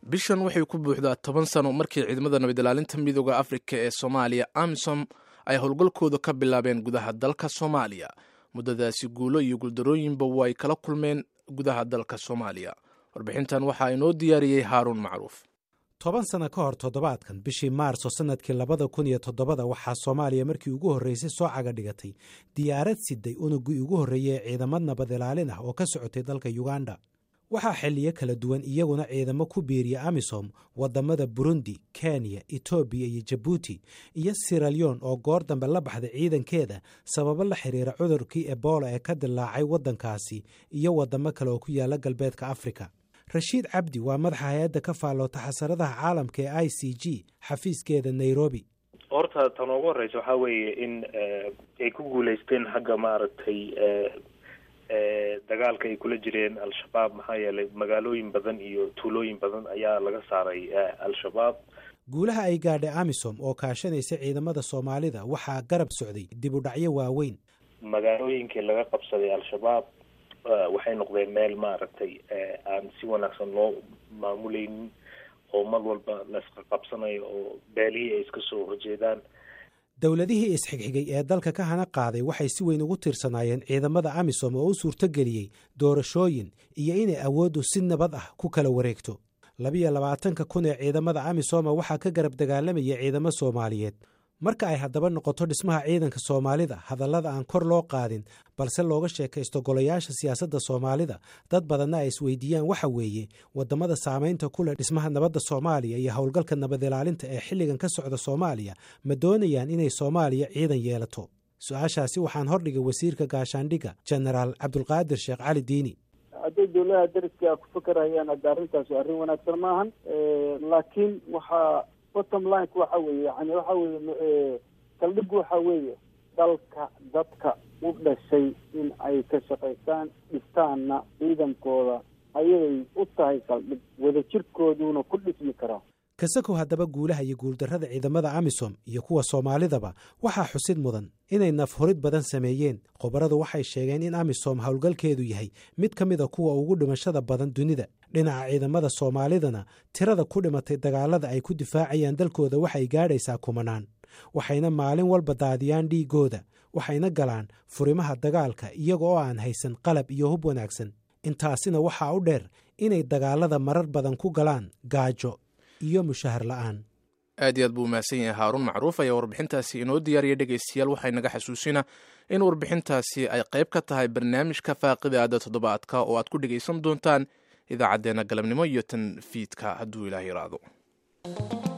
bishan waxay ku buuxdaa toban sano markii ciidamada nabadilaalinta midooda afrika ee soomaaliya amisom ay howlgalkooda ka bilaabeen gudaha dalka soomaaliya muddadaasi guulo iyo guuldarooyinba way kala kulmeen gudaha dalka soomaaliya warbixintan waxaa inoo diyaariyey haaruun macruuf toban sano ka hor toddobaadkan bishii maarso sannadkii labada kun iyo todobada waxaa soomaaliya markii ugu horreysay soo caga dhigatay diyaarad siday unugii ugu horreeyey ee ciidamad nabad ilaalin ah oo ka socotay dalka yuganda waxaa xilliyo kala duwan iyaguna ciidamo ku biiriya amisom wadamada burundi kenya etoobiya iyo jabuuti iyo siralyon oo goor dambe la baxday ciidankeeda sababo la xiriira cudurkii ebola ee ka dilaacay waddankaasi iyo wadamo kale oo ku yaala galbeedka afrika rashiid cabdi waa madaxa hay-adda ka faalloota xasaradaha caalamka ee i c g xafiiskeeda nairobi horta tan ugu horeysa waxaa weeye in ay ku guuleysteen xagga maaragtay dagaalka ay kula jireen al-shabaab maxaa yeelay magaalooyin badan iyo tuulooyin badan ayaa laga saaray al-shabaab guulaha ay gaadhay amisom oo kaashanaysa ciidamada soomaalida waxaa garab socday dib u dhacyo waaweyn magaalooyinkii laga qabsaday al-shabaab waxay noqdeen meel maaragtay aan si wanaagsan loo maamuleynin oo mar walba laisqa qabsanayo oo beelihii ay iska soo horjeedaan dowladihii isxigxigay ee dalka ka hana qaaday waxay si weyn ugu tiirsanaayeen ciidamada amisom oo u suurtogeliyey doorashooyin iyo inay awooddu si nabad ah ku kala wareegto labiyo labaatanka kun ee ciidamada amisoma waxaa ka garab dagaalamaya ciidamo soomaaliyeed marka ay haddaba noqoto dhismaha ciidanka soomaalida hadallada aan kor loo qaadin balse looga sheekaysto golayaasha siyaasadda soomaalida dad badanna ay isweydiiyaan waxa weeye wadamada saamaynta ku leh dhismaha nabadda soomaaliya iyo howlgalka nabad ilaalinta ee xilligan ka socda soomaaliya ma doonayaan inay soomaaliya ciidan yeelato su-aashaasi waxaan hordhigay wasiirka gaashaandhigga jenaraal cabdulqaadir sheekh cali diini hadday dowladaha dariska ku fakarayaan hadda arrintaasi arrin wanaagsan maahan laakiin waxaa bottom lineka waxa weeye yani waxa weeye saldhigu waxa weeye dalka dadka u dhashay in ay ka shaqaystaan dhistaanna ciidankooda ayay u tahay saldhig wadajirkooduna ku dhismi karaa kasakow haddaba guulaha iyo guuldarrada ciidamada amisom iyo kuwa soomaalidaba waxaa xusid mudan inay nafhurid badan sameeyeen khubaradu waxay sheegeen in amisom howlgalkeedu yahay mid ka mida kuwa ugu dhimashada badan dunida dhinaca ciidamada soomaalidana tirada ku dhimatay dagaalada ay ku difaacayaan dalkooda waxay gaadhaysaa kumanaan waxayna maalin walba daadiyaan dhiigooda waxayna galaan furimaha dagaalka iyaga oo aan haysan qalab iyo hub wanaagsan intaasina waxaa u dheer inay dagaalada marar badan ku galaan gaajo iyo mushahar la-aan aad iyo aad buu umahadsan yahay haaruun macruuf ayaa warbixintaasi inoo diyaariya dhegaystayaal waxay naga xasuusina in warbixintaasi ay qayb ka tahay barnaamijka faaqida aada toddobaadka oo aad ku dhegaysan doontaan idaacaddeenna galabnimo iyo tan fiidka hadduu ilaah yiraahdo